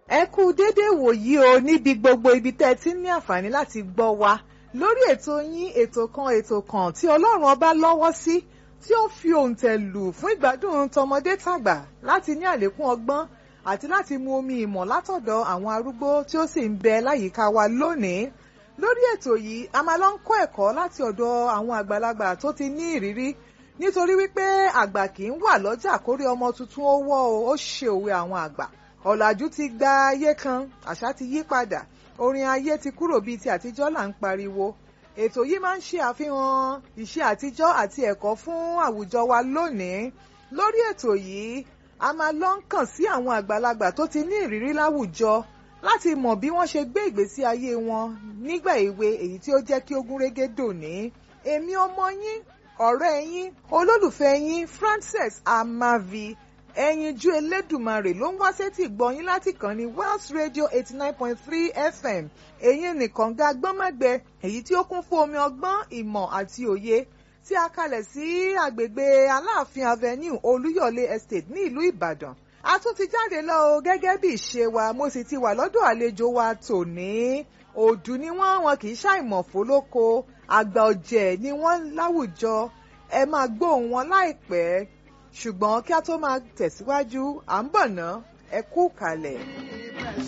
ẹ kú dédé wòyí o níbi gbogbo ibi tẹ́ ẹ ti ní àǹfààní láti gbọ́ wa lórí ètò yín ètò kan ètò kan tí ọlọ́run ọba lọ́wọ́ sí tí ó fi òǹtẹ̀ lù fún ìgbádùn tọmọdé tàgbà láti ní àlékún ọgbọ́n àti láti mu omi ìmọ̀ látọ̀dọ̀ àwọn arúgbó tí ó sì ń bẹ láyìíká wa lónìí lórí ètò yìí a máa lọ ń kọ́ ẹ̀kọ́ láti ọ̀dọ̀ àwọn àgbàlagbà tó ti ní ìrírí nítorí wípé àgbà kì í wà lọ́jà kórí ọmọ tuntun ó wọ́ o ó ṣe òwe àwọn àgbà ọ̀làjú ti gba ayé kan àṣà ti yí padà orin ayé ti kúrò bíi ti àtijọ́ là ń pariwo ètò yìí máa ń ṣe àfihàn ìṣe àtijọ́ àti ẹ̀kọ́ fún àwùjọ wa lónìí lórí ètò yìí a máa lọ ń kàn sí àwọn àgbàlagbà tó ti ní ìrírí láwùjọ láti mọ̀ bí wọ́n ṣe gbé ìgbésí ayé wọn nígbà èwe èyí tí ó jẹ́ kí ó gúnrégé dòní èmi ọmọ yín ọ̀rẹ́ yín olólùfẹ́ yín Frances Amavi ẹyinjú elédùmarè ló ń wá sétí gbọ́yìn láti kàn ní Wells Radio eighty nine point three FM èyí nìkan ga gbọ́nmọ́gbẹ èyí tí ó kún fún omi ọgbọ́n ìmọ̀ àti òye tí a kalẹ̀ sí àgbègbè Aláàfin Avenue Olúyọ̀lé Estate ní ìlú Ìbàdàn a tún ti jáde lọ o gẹ́gẹ́ bí ìṣe wa mo sì ti wà lọ́dọ̀ àlejò wa tòní òdù ni wọ́n wọn kì í ṣàìmọ̀ fólóko àgbà ọ̀jẹ̀ ni wọ́n láwùjọ ẹ máa gbóhùn wọn láìpẹ́ ṣùgbọ́n kí a tó máa tẹ̀síwájú à ń bọ̀ ná ẹ kú kalẹ̀.